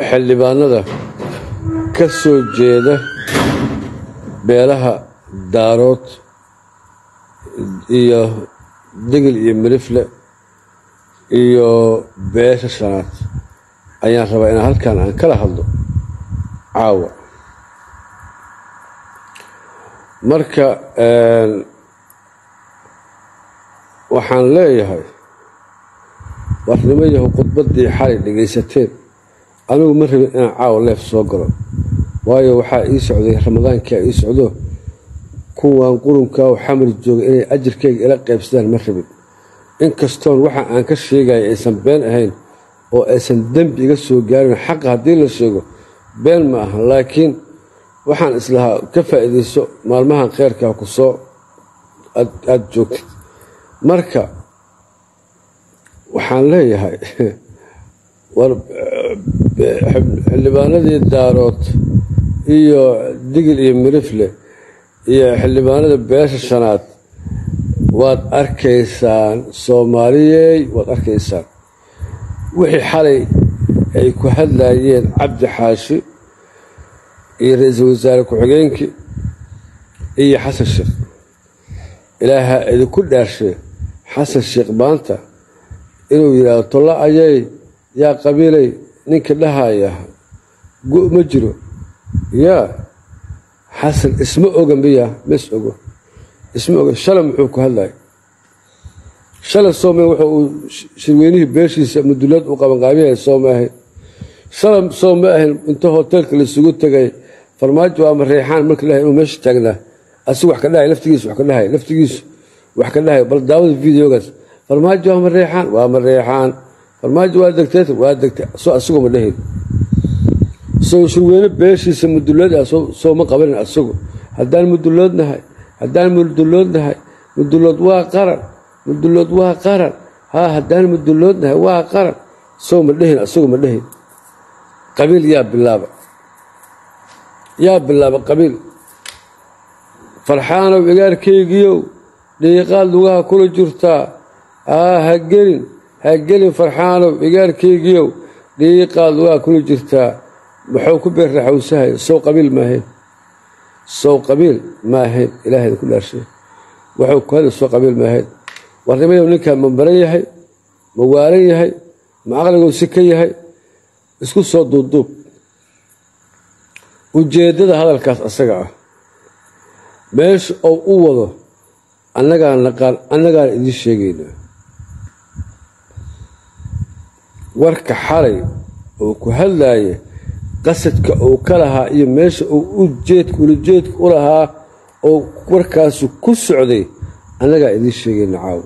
xildhibaanada ka soo jeeda beelaha daarood iyo degel iyo mirifle iyo beesha shanaad ayaan rabaa inaan halkan aan kala hadlo caawa marka waxaan leeyahay warnimo yahu khudbaddii xalay dhegaysateen anigu ma rabin inaan caawa leef soo galo waayo waxaa ii socday ramadaankaa ii socdo kuwan qurunkaa oo xamar jooga inay ajirkayga ila qaybsadaan ma rabin inkastoon waxa aan ka sheegaya aysan been ahayn oo aysan dembi iga soo gaarin xaqa haddii la sheego been ma aha laakiin waxaan islahaa ka faa'iidayso maalmahan kheyrkaa ku soo aada joogtid marka waxaan leeyahay war xildhibaanadii daarood iyo digil iyo mirifle iyo xildhibaanada beesha shanaad waad arkaysaan soomaaliyey waad arkaysaan wixii xalay ay ku hadlayeen cabdi xaashi iyo ra-iisul wasaare ku-xigeenkii iyo xasan sheekh ilaaha idinku dhaarshe xasan sheekh maanta inuu yidhaahdo tolla ayay yaa qabiilay ninka dhahaya gu ma jiro yaa xasan isma oga miya mas ogo isma oga shalay muxuu ku hadlaya shalay soome wuxuu uu shirweynihii beeshiisa mudulad u qabanqaabiyahay sooma ahayn shalay soo ma ahayn inta hoteelka laisugu tegay farmaajo ama reexaan marka dhahay inuu meesha taagnaa asigu wax ka dhahay laftigiisu wax ka dhahay laftigiisu wax ka dhahay bal daawada videogaas farmaajo waa ma reexaan waa ma reexaan farmaajo waa degtay waa degtay soo asigu ma dhahin soo shirweyne beeshiisa mudulad ah soo ma qabanin asigu haddaan muduloodnahay haddaan muduloodnahay mudulood waa qaran mudulood waa qaran haa haddaan muduloodnahay waa qaran soo ma dhehin asigu ma dhehin qabiil yaa bilaaba yaa bilaaba qabiil farxaanow igaarkaygiiow dhiiqaad lugaha kula jirtaa aa ha gelin ha gelin farxaanow igaarkaygiiow dhiiqaad lugaha kula jirtaa muxuu ku beerraxowsahay sow qabiil maahayn sow qabiil ma ahayn ilaahayda ku dhaarshay waxuu ku hadla sow qabiil maahayn warnimayow ninkaa ma baran yahay ma waalan yahay ma aqligou si ka yahay isku soo duubduub ujeeddada hadalkaas asaga ah meesha ou u wado annagaan naqaan annagaan idiin sheegaynaa warka xalay oo ku hadlaaya qasadka uu ka lahaa iyo meesha uu ujeedka ulajeedka u lahaa oo warkaasu ku socday annagaa idiin sheegayna caawa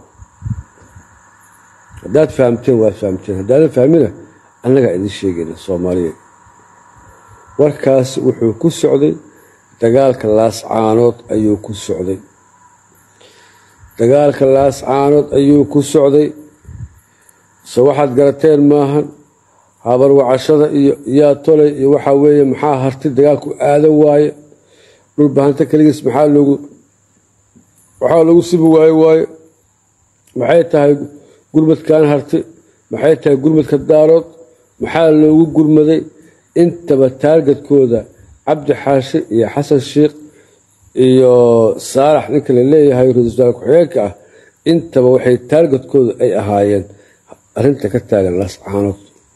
haddaad fahamteen waad fahamteen haddaadan fahmina annagaa idiin sheegayna soomaaliyeed warkaas wuxuu ku socday dagaalka laascaanood ayuu ku socday dagaalka laascaanood ayuu ku socday so waxaad garateen maahan habar wacashada iyo yaa tolay iyo waxaa weeye maxaa hartay dagaalku aadan waaye dhulbahanta keligiis maxaa loogu waxaa lagu sibi waaye waaye maxay tahay gurmadkan hartay maxay tahay gurmadka daarood maxaa loogu gurmaday intaba taargadkooda cabdi xaashi iyo xasan sheikh iyo saalax ninka la leeyahay ra-isul wasaare ku-xigeenka ah intaba waxay taargadkooda ay ahaayeen arrinta ka taagan laascaanood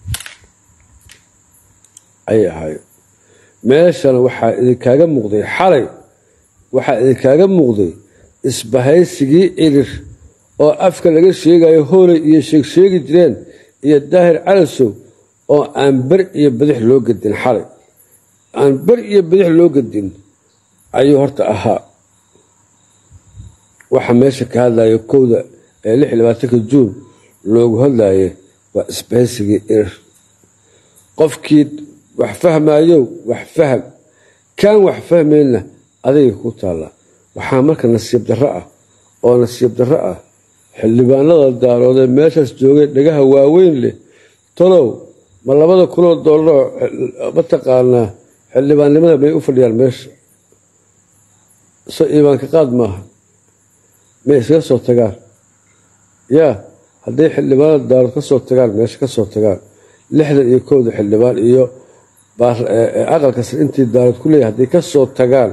ayay ahaayeen meeshana waxaa idinkaaga muuqday xalay waxaa idinkaaga muuqday isbahaysigii cirir oo afka laga sheegayo hooley iyo sheegsheegi jireen iyo daahir calasow oo aan ber iyo badix loo gedin xalay aan ber iyo badix loo gedin ayuu horta ahaa waxa meesha ka hadlaya kowda ee lix iyo labaatanka juun loogu hadlaye waa isbahaysigii cirir qofkii wax fahmayow wax faham kaan wax fahmayna adayga ku taalla waxaa marka nasiib darro ah oo nasiib darro ah xildhibaanada daaroodee meeshaas joogay dhagaha waaweyn leh tolow ma labada kunoo doollaroo mataqaanaa xildhibaannimada may u fadhiyaan meesha so iimaanka qaad maaha may iskaga soo tagaan yaa hadday xildhibaanada daarood ka soo tagaan meesha ka soo tagaan lixdan iyo kowda xildhibaan iyo aqalka sare intii daarood ku leeyahay hadday ka soo tagaan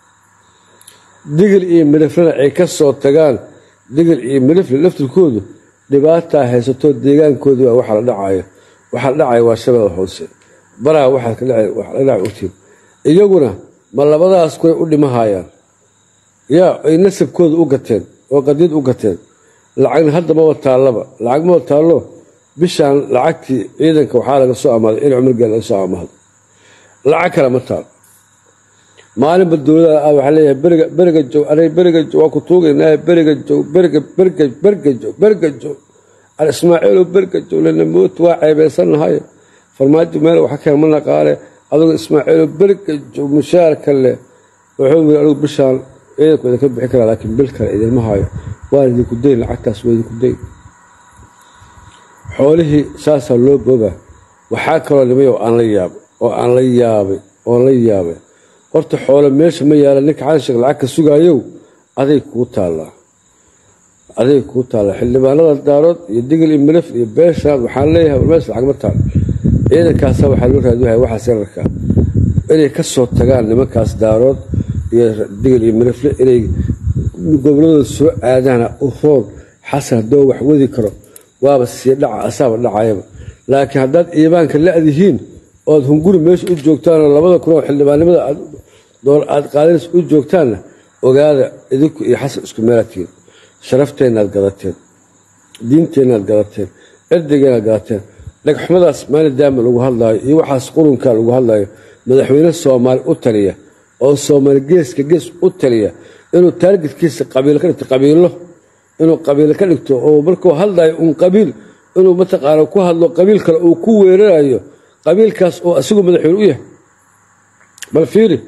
digil iyo midhiflena ay ka soo tagaan digil iyo midhifle laftirkoodu dhibaataa haysato deegaankoodii waa waxa la dhacayo waxa la dhacaya waa shabeeda hoose baraha waxaa la dhaca ogtiin iyaguna ma labadaas kuway u dhimahayaan yaa ay nasabkooda u gateen oo qadiid u gateen lacagna hadda maba taallaba lacag maba taallo bishaan lacagtii ciidanka waxaa laga soo amaaday in cumargeel laga soo amaahdo lacag kale ma taal maalinba dowlada ah waxaa leeyahay beriga beriga joog anay beriga joog waa ku tuugaynaa beriga joog beriga berga berga joog berga joog al ismaaciilow berga joog lana moot waa ceebeysanahay farmaajo meel waxa keen ma naqaale adugu ismaaciilow berga joog mushaarka leh wuxuu yiri adugu bishaan ciidanku idinka bixi karaa laakiin bil kale idinma hayo waan idinku dayn lacagtaas waa idinku dayn xoolihii saasaa loo boobaa waxaa kaloo nimay oo aan la yaabay oo aan la yaabay oon la yaabay horta xoolo meesha ma yaala ninka xansheek lacag ka sugaayow aday kuu taallaa aday kuu taallaa xildhibaanada daarood iyo digil iyo milif iyo beeshaad waxaan leeyahay war meesha lacag ma taal ciidankaasa waxaa loo raadiwahay waxaa sararka inay ka soo tagaan nimankaas daarood iyo digil iyo milifle inay goboladooda soo aadaana u roon xasan haddoo wax wadi karo waaba sii dhaca asaaba dhacayaba laakiin haddaad iimaanka la-dihiin ood hunguri meesha u joogtaanoo labada kun oo xildhibaannimada aad qaadanays u joogtaanna ogaada idinku iyo xasan isku meelatiin sharafteennaad gadateen diinteennaad gadateen cirdigeenaad gadateen dhagxumadaas maalin daama lagu hadlaayo iyo waxaas qurunkaa lagu hadlaayo madaxweyne soomaali u taliya oo soomaali geeska gees u taliya inuu taargetkiisa qabiil ka dhigto qabiilo inuu qabiil ka dhigto oo markuu hadlayo uun qabiil inuu mataqaana ku hadlo qabiil kale uu ku weerarayo qabiilkaas oo asigu madaxweyne u yahay bal fiiri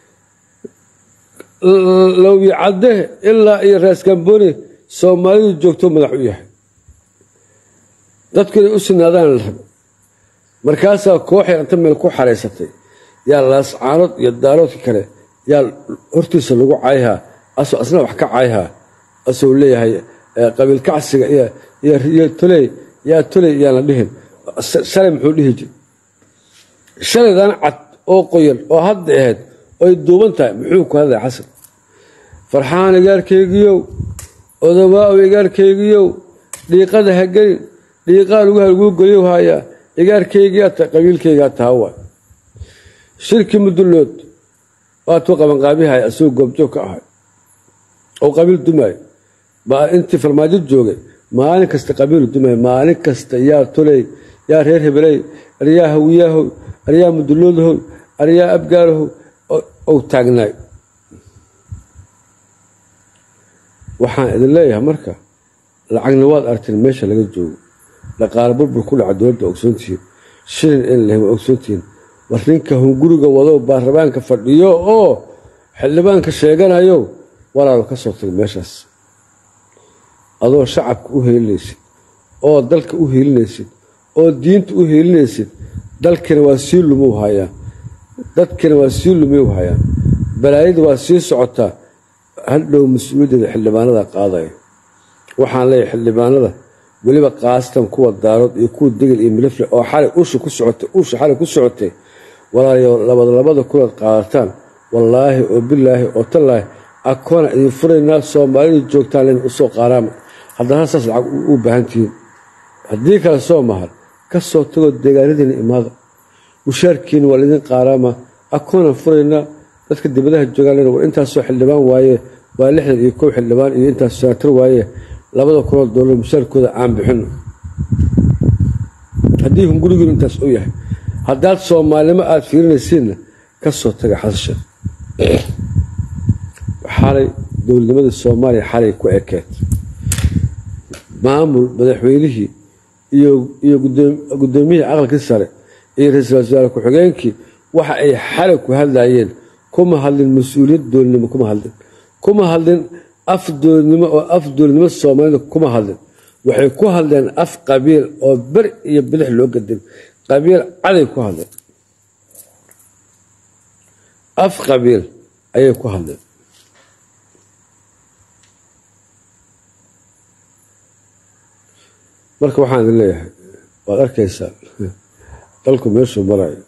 lowyi cadde ilaa iyo raaskambooni soomaalidu joogto madax u yahay dadku inay u sinaadaan la rabo markaasaa kooxay inta meel ku xaraysatay yaa laascaanood iyo daaroodka kale yaa hortiisa lagu cayhaa asoo asna wax ka cayhaa asou leeyahay qabiil kacsiga iyo toley yaa toley yaana dhihin shalay muxuu dhihi jir shalaydan cad oo qoyan oo hadda ahayd oy duuban tahay muxuu ku hadlaya xasan farxaan igaarkaygiyow odobaa-ow igaarkaygiyow dhiiqada ha gelin dhiiqaa lugaha laguu geliyow hayaa igaarkaygiyaa ta qabiilkaygaa taha waay shirki mudullood waatuu qabanqaabihay asagoo goobjoog ka ahay oo qabiil dumaayo baa intii farmaajo joogay maalin kasta qabiilu dumaayo maalin kasta yaa toley yaa reer hebeley aryaa hawiyaahow aryaa mudulloodhow aryaa abgaarahow ou taagnaay waxaan idin leeyahay marka lacagna waad aragteen meesha laga joogo dhaqaale burbur ku dhaca dowladda ogsoontihiin shilin in lahay waa ogsoontihiin war ninka hunguriga wadow baarlamaanka fadhiyo oo xildhibaanka sheeganayo walaalo ka soo tago meeshaas adoo shacabka u heelinaysid oo dalka u heelinaysid oo diinta u heelinaysid dalkina waa sii lumuu hayaa dadkina waa sii lumiu hayaan balaayada waa sii socotaa hadhow mas-uuliyaddeeda xildhibaanada qaadaya waxaan leeyahay xildhibaanada weliba qaastan kuwa daarood iyo kuwa degel iyo milifle oo xalay usha ku socotay usha xalay ku socotay walaalayo labada labada kunaad qaadataan wallaahi oo bilaahi oo tallaahi akoona idin furaynaa soomaalida joogtaan len usoo qaaraama haddana saas lacag u baahan tihiin haddii kale soo mahar ka soo tagoo deegaanadiina imaada mushaarkiina waa laydin qaaraama akoonaan furaynaa dadka dibadaha joogaan len war intaasoo xildhibaan waaye waa lixdan iyo kow xildhibaan iyo intaas senaatar waaye labada kunoo doolar mushaarkooda aan bixino haddii hungurigiinu intaas u yahay haddaad soomaalnimo aada fiirinaysiinna ka soo taga xasasheed xalay dowladnimadii soomaaliya xalay ku ekeed maamul madaxweynihii iyo gudoomiyihii aqalkii sare iyo ra-iisul wasaare ku-xigeenkii waxa ay xalay ku hadlayeen kuma hadlin mas-uuliyad dowladnimo kuma hadlin kuma hadlin af dowladnimo oo af dowladnimo soomaalida kuma hadlin waxay ku hadleen af qabiil oo ber iyo bidix loo gadin qabiil caday ku hadleen af qabiil ayay ku hadleen marka waxaan idin leeyahay waad arkaysaa dalku meeshuu marayo